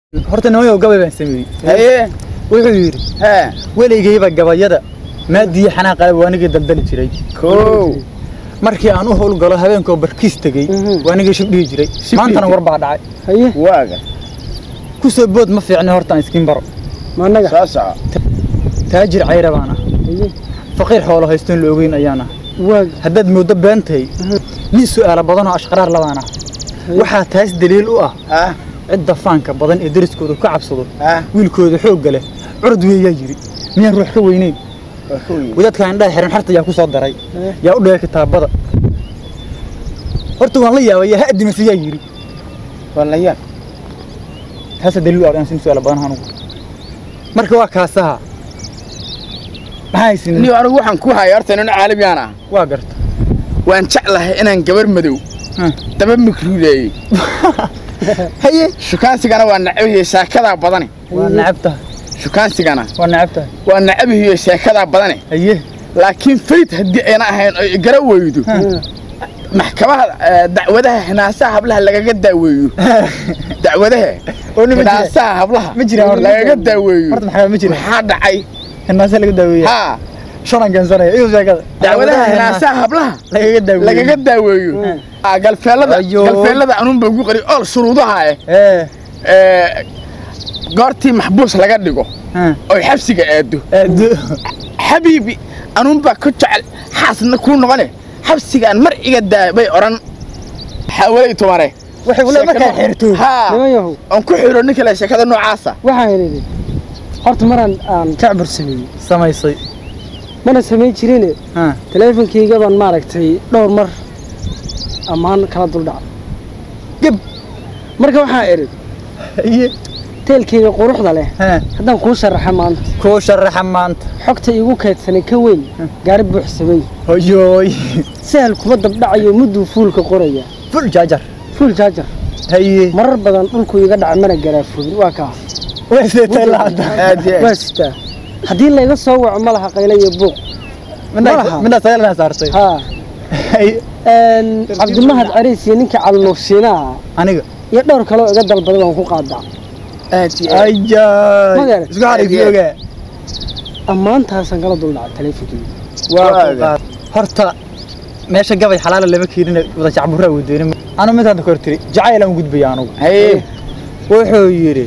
horta nimayow gabay baan sameeyey haye wuxuu yidhi hee weligayba gabayada maadiyo xanaaqale waa anigii daldali jiray kow markii aan u howlgalo habeenkoo barkiis tegey Mhm. waa anigii shib dhihi jiray Shib maantana dhihi war baa dhacay haye waaga ku soo bood ma fiicni horta aan iskiin baro ma annaga soo soco taajir cayra baan ah haye faqiir xoolo haystoon la ogeyn ayaan ah waaga haddaad mooddo beentahay nin su'aalo badanoo ashqaraar labaan ah waxaa taas daliil u ah ha cidda faanka badan ee deriskooda ka cabsado ha wiilkooda xoogga leh curad weeyaa yidhi miyaan ruux ka weyneyn waa kow yidhi. wadaadka indhaha xiran xarta yaa ku soo daray Eh. yaa u dhigay kitaabada horta waan la yaabay yaa ha adimase yaa yidhi waa la yaab taasa daliil u ah inaan sin su'aalo badan anugu marka waa kaasaha maxaa haysin niyo anigu waxaan ku haya horta nin caalamiyaan ah waa garta waan jeclahay inaan gabar madow Hmm. daba mikruuleeyey haye shukaansigana waa nacabihiyo sheekadaa badane waa nacab tahay shukaansigana waa nacab tahay waa nacabihiyo sheekadaa badane haye laakiin fayd haddii ayna ahayn oo igara weydo maxkamaha eh, dacwadaha hinaasaha hablaha lagaga daaweeyo dacwadaha oo nima jira hinaasaha hablaha Ma jiraan horta. lagaga daaweeyo horta maxaa ma jira maxaa dhacay hinnaase laga daaweeya haa shalan gansanaya iyo sheekada dacwadaha hinaasaha hablaha lagaga daaweeya lagaga daaweeyo Ah, galfeelada Ayo. galfeelada anuun baa ugu qori ool shuruudaha eh ee eh, goortii maxbuus laga dhigo ha oy xabsiga aado aado xabiibi anuun baa ku jecel xaasna kuu noqone xabsigaan mar iga daa bay odhan xawalay tumare waxay wala markaa xirto haa niman yahow aan ku xiro nin kale sheekada noocaasa waxaan idhi horta maraan aan jacbur sameeyey samaysay mana samayn jirine ha taleefonkayga baan maaragtay dhowr mar ammaan kala duldhaca gab marka waxaan idhi haye teelkayga quruxda leh ha haddaan kuu sharaxa maanta kuu sharaxa maanta xogta iigu kaydsanay ka weyn gaari buuxsamay hoyooy sahal kuma dabdhacayo mudduu fuulka qoraya ful jaajar fuul jaajar haye marar badan dhulku iga dhaca mana garaafogin waa kaa way seetay laada aad iyo waa aad sitaa haddii layga soo waco ma laha qayla iyo buuq malaha. midna sayalna saartay haa haye een, cabdimahad cariis iyo ninka calnuursiinaha aniga iyo dhowr kaloo iga dalbaday waan ku qaadaa aad iyo aad ayay Magar. isku xariifiyoga ammaantaasaan kala duldhacay taleefonkayga waa Waaga. ku qaad horta meesha gabay xalaala lama keenin wada jacburaa wadeenin anu midaan kor tiri jacayl aan gudbaya anugu haye wuxuu yidhi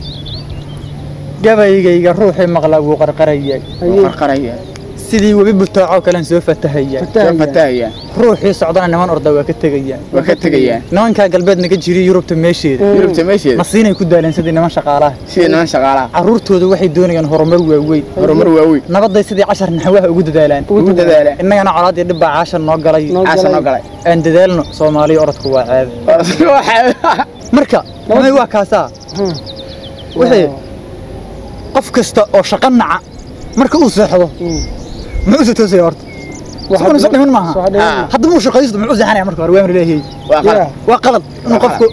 gabaygayga ruuxii maqla wuu qarqarayay Haye. qarqaraya sidii webi butaacoo kalen soo fatahaya soo Fatahaya. fatahaya ruuxii socdana niman orda waa ka tegayaan waa ka tegayaan nimankaa galbeed naga jiriy yurubta meesheeda Mm. yurubta meesheeda masiinay ku daaleen sidii niman shaqaalaha sida niman shaqaalaha carruurtooda waxay doonayaan horumar waaweyn horumar waaweyn nabaday sidii cashar naxwaha ugu dadaalaan ugu dadaala innagana colaad iyo dhibbaa caashar noo galay Noo caasa noo galay aan dadaalno soomaaliya orodku waa ceeb Waxaa- marka may waa kaasaa Hmm. wixii qof kasta oo shaqo naca marka uu seexdo Hmm. muxuu se toosaya horta Waxa soo dhiman soo maaha dhiman Ah. maaha. haddaba uu shaqaysto muxuu seexanaya marka hore waa amri leeyahay waa qalad Yeah. waa qalad inuu qofku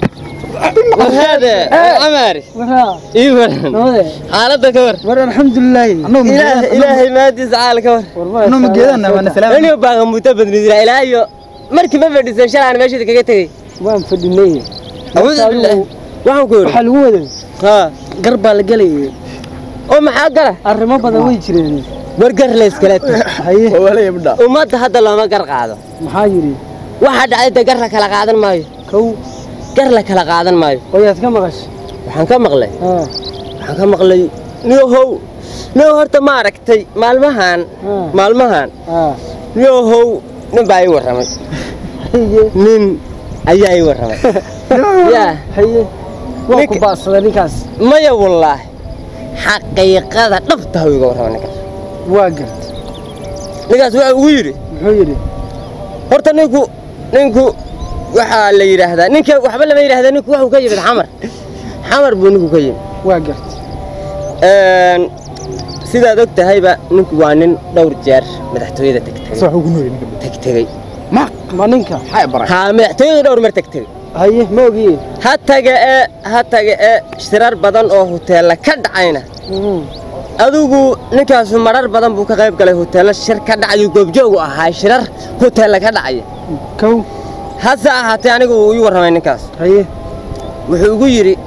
هذا عمر Waraa, ايوه nabadee. حالتك كور war alxamdulilaahi annagu ma إله geedaan- إلهي ما تزعل كور War ma annagu ma haysaa, geedaan waa waana haysaa. salaam أنا باغي متبد ندير إلهي مركي ما بدي سنشال أنا ماشي تكتي waan fadhinay أعوذ بالله وحن كور waxaa lagu waday ها gar baa la gelayay أم حقرة arrimo badan way jireen برجر ليس كلات haye wala yabdha وما تحد الله ما قر قاعدة maxaa yidhi واحد عاد قر لك لا قاعدة ماي kow قر لك لا قاعدة ماي wayaad ka maqashay وحن كم مغلي haa وحن كم مغلي نيو هو نيو هرت ما ركتي مالمهان haa مالمهان haa نيو هو نباي ورمي haye نين أياي ورمي يا haye waa Ninka- ku baadsaday ninkaas maya wallaahi xaqiiqada dhabta ha iga warrama ninkaas waa gart ninkaas waxa ugu yidhi muxuu yidhi horta ninku ninku waxaa la yidhaahdaa ninka waxba lama yidhahdaa ninku wuxuu ka yimid xamar xamar buu ninku ka yimid waa gart Een, sidaad og tahayba ninku waa nin dhowr jeer madaxtooyada tegtegay wax ugu nooli ninka tegtegey ma ma ninka maxay baray haa madaxtooyada dhowr mar tegtegey haye ma ogiye ha taga ee ha taga ee shirar badan oo huteella ka dhacayna Mhm. adigu ninkaasu marar badan buu ka qayb galay huteello shir ka dhacayo goobjoogu ahaa shirar huteella ka dhacaya kow hase ahaatee anigu uu ii warramay ninkaas haye wuxuu igu yidhi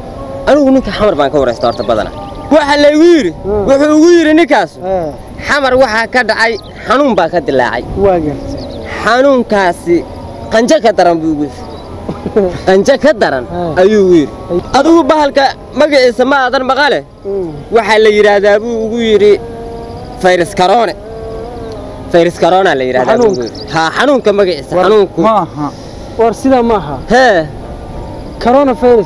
anigu ninka xamar baan ka waraysta horta badana waxa laygu yidhi Hmm. wuxuu ugu yidhi ninkaas ee xamar waxaa ka dhacay xanuun baa ka dilaacay waa gartay xanuunkaasi qanjo ka daran buu ugu yidhi qanjo ka daran Hmm. ayuu ugu yidhi adigu bahalka magaciisa ma aadan maqale Mm. waxaa la yidhaahdaa buu ugu yidhi fayras karoone fayras karoona la yidhahdaa buu ugu Xanuunka. yidhi. haa xanuunka magaciisa xanuunku maaha war sidaa maaha hee coronavirus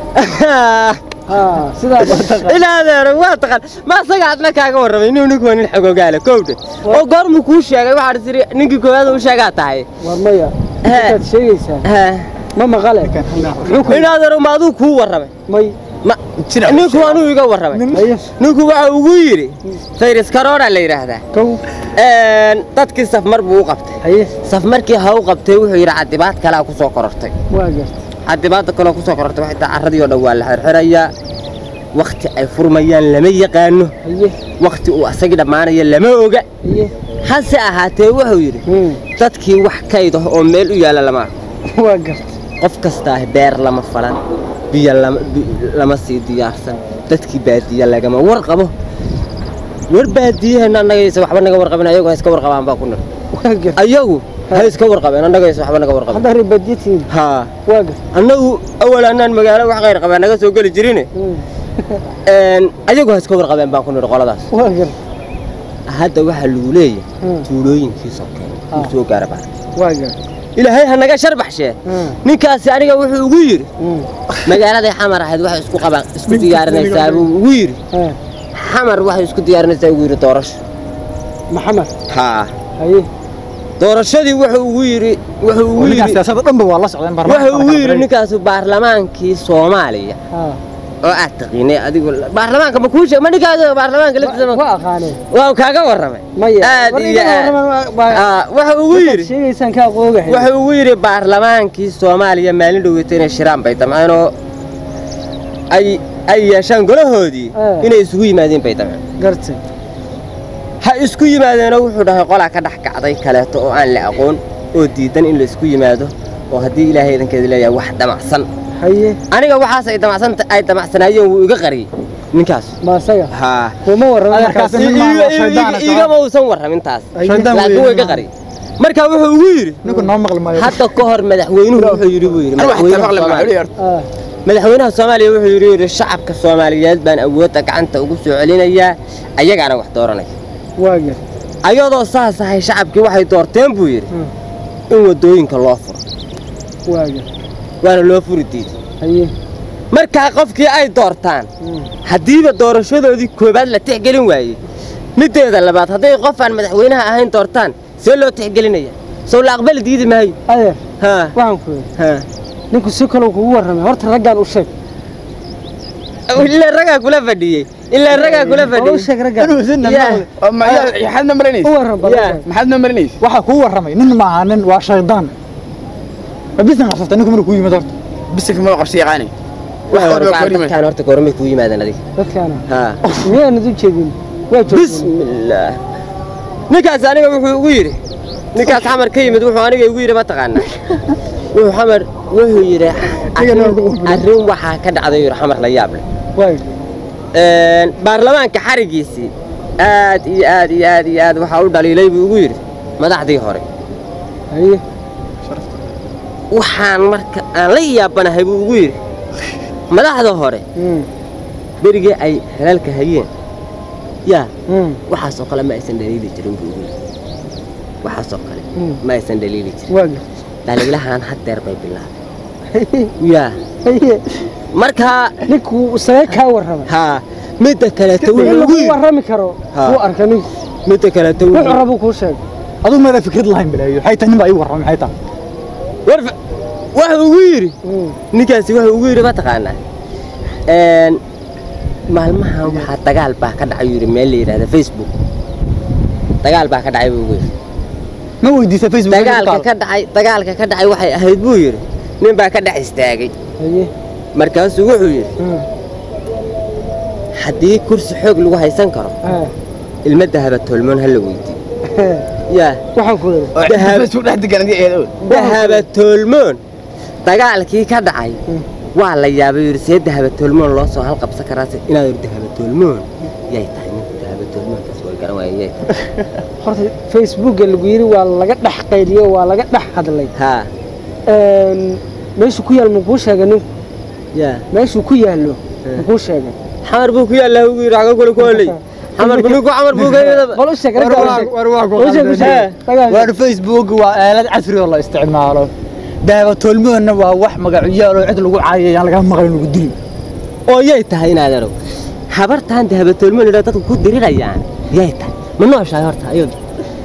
haa sidaa baa taqaan ilaa adeero waa taqaan ma asaga adna kaaga warramay inuu ninku waa nin xogoogaale kowdhe oo goormuu kuu sheegay waxaad tiri ninkii koowaad u sheegaa tahay war maya Ee. intaad sheegaysaa Hee. ma maqale in adeero ma aduu kuu warramay may ma ninku anuu iga warramay haye ninku waxa ugu yidhi fayras karoona la yidhaahdaa kow Een, dadkii safmar buu u qabtay haye safmarkii ha u qabtay wuxuu yidhi cadibaad kalea ku soo korortay waa gartay cadibaadda kaloo ku soo korortay waxay tahay carradii oo dhan waa la xirxirayaa wakhti ay furmayaan lama yaqaano haye wakhti uu asagii dhammaanayo lama oga haye hase ahaatee wuxuu yidhi Mm. dadkii wax kayd ah oo meel u yaalla lama arko waa gartay qof kastaa beer lama falan biyo lama bi- lama sii diyaarsan dadkii baadiye lagama warqabo war baadiyaheenna annagaysa waxba naga warqabin ayagu ha iska warqabaan baa ku nir waa gartay ayagu ha iska warqabeen annagaysa waxba naga warqabin hadda ribadyatiin haa waa gartay annagu awal annaan magaalo wax khayr qabaa naga soo geli jirine Mm. een, ayagu ha iska warqabeen baan ku nir qoladaas waa gartay hadda waxaa lagu leeyahay Mm. tuulooyinkii sokeeye Ah. uu soo gaara baa waa gartay ilaahay ha naga sharbaxshee Mm. ninkaasi aniga wuxuu ugu yidhi Mm. magaaladay xamar ahayd waxay isku qabaan isku diyaarinaysaa buu ugu yidhi Ee, xamar waxay isku diyaarinaysaa ugu yidhi doorasho maxamed haa haye doorashadii wuxuu ugu yidhi wuxuu ugu ninkaan yidhi siyaasadda dhanba waa la socdeen wuxuu ugu yidhi ninkaasu baarlamaankii soomaaliya haa oo aad taqiinay adigu baarlamaanka ma kuu sheeg ma ninkaas baarlamaanka laftiisa ma waa aqaanee waa kaa warramay maya aad war iyo ninka aad warraman waa- Aa, wuxuu ugu markaad yidhi sheegaysaan kaa qoogahay wuxuu ugu yidhi baarlamaankii soomaaliya maalin dhoweyta inay shiraan bay damceen oo ay ay yeeshaan golahoodii Eh. inay isugu yimaadeen bay damceen gartay ha isku yimaadeenoo wuxuu dhahay qolaa ka dhex kacday kaleeto oo aan la aqoon oo diidan in la isku yimaado oo haddii ilaahay idankeeda leeyahay wax damacsan haye aniga waxaas ay damacsan ay damacsanaayeen wuu iga qariyey ninkaas ma asaga haa kuma warraman Adeerkaas markaas nin maaha, waa shaydaan ah, igama uusan warramin taas Shaydaan laakiin weeye, waa iga maaha. qariyey marka wuxuu ugu yidhi ninku noo maqli maayo hadda ka hor madaxweynuhu wuxuu yidhi buu yidhi أنا واحد madaxweynaha مغلب Soomaaliya- معلومة Ah, madaxweynaha soomaaliya wuxuu yidhi yidhi shacabka soomaaliyeed baan awoodda gacanta ugu soo celinayaa ayagaana wax dooranaya waa gartay ayadoo saas ahay shacabkii waxay doorteen buu yidhi Mm. in waddooyinka loo furo waa gartay waana loo furi diiday haye markaa qofkii ay doortaan Mm. haddiiba doorashadoodii koowaad la tixgelin waayey middeeda labaad hadday qof aan madaxweynaha ahayn doortaan see loo tixgelinaya sow la aqbali diidi maayo adeer haa waxaan ku yidhi haa ninku si kaloo kugu warramay horta raggaan u sheeg ilaa ragaa kula fadhiyey ilaa ragaa kula oo u fadhiyey sheeg raggaan Yeah. ما حد نمرنيس u warram bal u Yeah. sheeg. ما حد نمرنيس waxaa kuu warramay nin maaha nin waa shaydaan ma bisan qabsatay ninku markuu yimid horta بس ما قرش يغاني Waa واحد hore, بكلمة dadkaan horta goormay kuu yimaadeen adiga dadkaana haa miyaanad u jeedin waa joogteen bismillaah ninkaas aniga wuxuu ugu yidhi ninkaas xamar ka yimid wuxuu aniga igu yidhi ma taqaanaa wuxuu xamar wuxuu yidhi arrin- arrin waxaa ka dhacday yidhi xamar la yaab leh waa Een, baarlamaanka xarigiisii aad iyo aad iyo aad iyo aad waxaa u dhaliilay buu ugu yidhi madaxdii hore haye waxaan marka aan la yaabanahay buu ugu yidhi madaxda hore Mm. berigii ay halaalka hayeen yaa Mm. waxaasoo kale ma aysan dhaliili jirin buu ugu yidhi waxaasoo kale Mm. ma aysan dhaliili jirin waa gartay dhaliilahan haddeer bay bilaabeen haye yaa haye markaa ninku isaga kaa warramay haa midda kaleeto in wuxuu ugu lagu yidhi warrami karo Ha. wuu arka ninku midda kaleeto wuxuu wuxuu rabuu kuu sheeg aduu meela fikrad lahayn balaayo waxay tahay nin baa ii warramay maxay tahay war wuxuu ugu yidhi Mm. ninkaasi wuxuu ugu yidhi ma taqaanaa een maalmahan waxaa dagaal baa ka dhacay yidhi meel la yidhahda facebook dagaal baa ka dhacay buu ugu yidhi ma weydiisa facebook dagaalka ka dhacay dagaalka ka dhacay waxay ahayd buu yidhi nin baa ka dhex istaagay haye markaasuu wuxuu yidhi Mm. haddii kursi xoog lagu haysan karo Ah. ilma dahaba tolmoon ha la weydiiyo yaa waxaan ku yidhi Dahab. بس واحد قال دي ايه dahaba toolmoon dagaalkii ka dhacay Mm. waa la yaabay yidhi see dahabatoolmoon loo soo halqabsan karaase inaad yidhi dahabatoolmoon yay tahay ninka dahabatoolmoonkaas way garan waayeen yay tahay horta facebooka lagu yidhi waa laga dhex qayliyo waa laga dhex hadlay haa Een, meeshuu ku yaal makuu sheegay ninku yaa meeshuu ku yaallo makuu sheegay xamar buu ku yaallaa ugu yidhi xaga kule kooley xamar bu ninku xamar buu ka yidhi bal u sheeg war raggaa u waa- sheeg. war waa ku U sheeg, u qaldan. sheeg. Raggaa u waar sheeg. facebook waa aalad casri oo la isticmaalo daawatoolmoodna waa wax magacyaal oo cid lagu caayay aan laga maqlin lagu dili oo yay tahay inaad arag habartaan dahabatoolmoon yidhaa dadku ku dirirayaan yay tahay ma nooshahay horta ayadu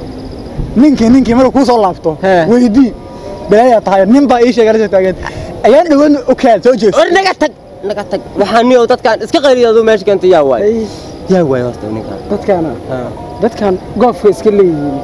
ninkii ninkii markuu kuu soo laabto He. weydii balaayaa tahay nin baa ii sheegay la taagan ayaan dhawan okaad soo jeeso war naga tag naga tag waxaa niyow dadkaan iska qayliya aduu meesha keenta yaa waay Ay, yaa waay horta ninkaan dadkaana dadkan goobka iska leeyihiin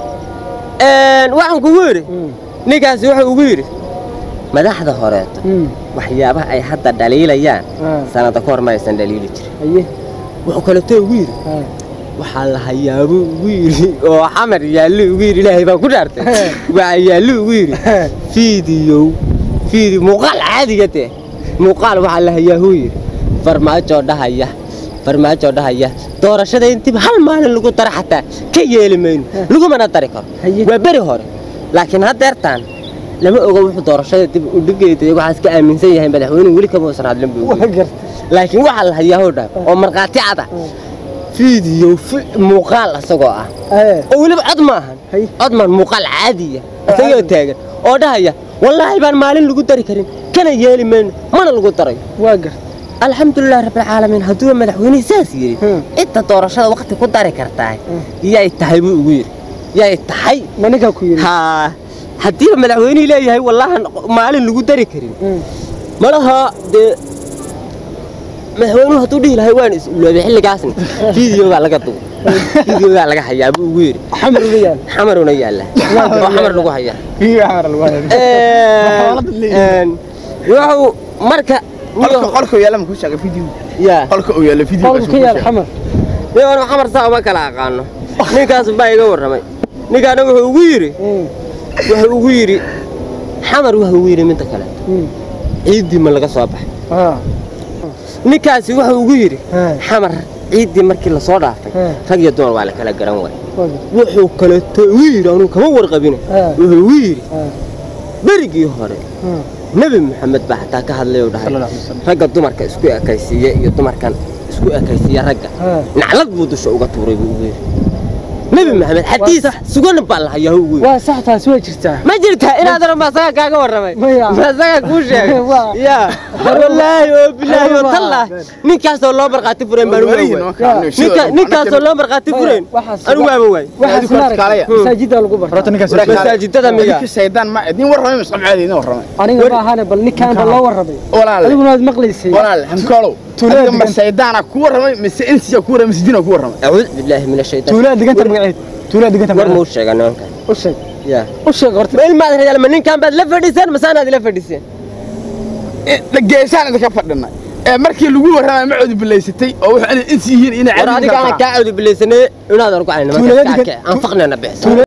waxaan kugu yidhi Mm, ninkaasi wuxuu ugu yidhi madaxda horeeto mm, waxyaabaha ay hadda dhaliilayaan ah, sanada ka hor ma aysan dhaliili jirin haye wuxuu kaleeto ugu yidhi ah, waxaa la hayaabuu ugu yidhi oo xamar yaallu ugu yidhi ilaahay baan ku dhaartay waxaa yaallu ugu yidhi fiidiyow fiidi muuqaal caadiga dee muuqaal waxaa la hayaahuu yidhi farmaajo dhahaya farmaajo dhahaya doorashada intiba hal maalin lagu dara xataa ka yeeli mayno lagumana dari karo Haye. waa beri hore laakiin haddeertaan lama oga wuxuu doorashada dib u dhigeeda waxaas ka aaminsan yahay madaxweynuhu weli kama uusan hadlin buu waa gartay laakiin waxaa la hayaahuu dhah oo markhaati cada fiidiyo fi- muuqaal asagoo ah Ee, oo weliba cod maahan Hay. cod maan muuqaal caadiya isagoo taagan oo dhahaya wallaahi baan maalin lagu dari karin kana yeeli mayno mana lagu darayo waa gartay alxamdulilah rabbilcaalamiin hadduu madaxweynihi saas yidhi Hmm. inta doorashada waqti ku dari kartaa Hmm. yay tahay buu ugu yidhi yay tahay ma ninkaa ku yidhi haa haddiiba madaxweynihii leeyahay wallaahan maalin lagu dari karin Mm, malaha dee madaxweynuhu hadduu dhihi lahay waan is-uloobay xilligaasna fiidiyogaa laga dugo fiidiyogaa laga hayaa buu ugu yidhi xamar uga yaal xamaruna yaalla oo xamar lagu hayaa wuxuu marka qolka qolka yaala ma ku sheegay video yaa qolka uu yaala video qolku ka yaal xamar niman xamar saa uma kala aqaano ninkaas baa iga warramay ninkaana wuxuu ugu yidhi Mm, wuxuu ugu yidhi xamar wuxuu ugu yidhi midda kale mm, ciiddii ma laga soo baxay ah, ninkaasi wuxuu ugu yidhi ah, xamar ciiddii markii lasoo dhaafay Hmm. rag iyo dumar waa la kala garan waay waa gartay. wuxuu kaleeto ugu yidhi anuu kama warqabine Ah. wuxuu ugu yidhi Ah, berigii hore ah, nebi maxamed baa xataa ka hadlay oo dhahay Sallallahu alaihi wasallam. ragga dumarka isku ekaysiiya iyo dumarkan isku ekaysiiya ragga ah. naclad buu dusha uga tuuray buu ugu yidhi nebi maxamed xadiis sax. sugan baa la hayaa ugu yidhi waa sax taasi waa jirtaa ma jirtaa inaad aran baa saga kaaga warramay Maya. ma saga kuu sheegay Waa. ya wallaahi oo bilaahi oo Waa. tallah ninkaasoo loo markhaati fureen baan uga Warihiin waay waa kaa- ninka ninkaasoo loo markhaati Maya, fureen waxaas- anigu waaba waay waxaas Adigu maaragtay, kaalaya. masaajidda lagu bartaa Horta ninkaas Walaal- masaajidada miya ninka shaydaan ma idin warramay masqab caadi idin warramay aniga ma ahane bal ninkaan bal loo warramay walaal adiguna waad maqlaysay walaal hamkoolow Tuulada adiga ma degan. shaydaana ku warramay mise insiya ku warramay mise dina ku warramay acuud billaahi min ashaytaan tuulaa diganta magaceed tuulaa diganta war magaceed muu sheega nimankan u sheeg ya u sheeg horta ma ilmaad rayaal ma ninkan baad la fadhiseen masaanaad ila fadhiseen geesaan idinka fadhinay ee markii lagu warramay ma codi bilaysatay oo wuxuu inay insi yihiin inay war caadi adiga aan kaa cawdi bilaysanay inaad argo aan Tuulada nimanka degan- aan faqnana bixsan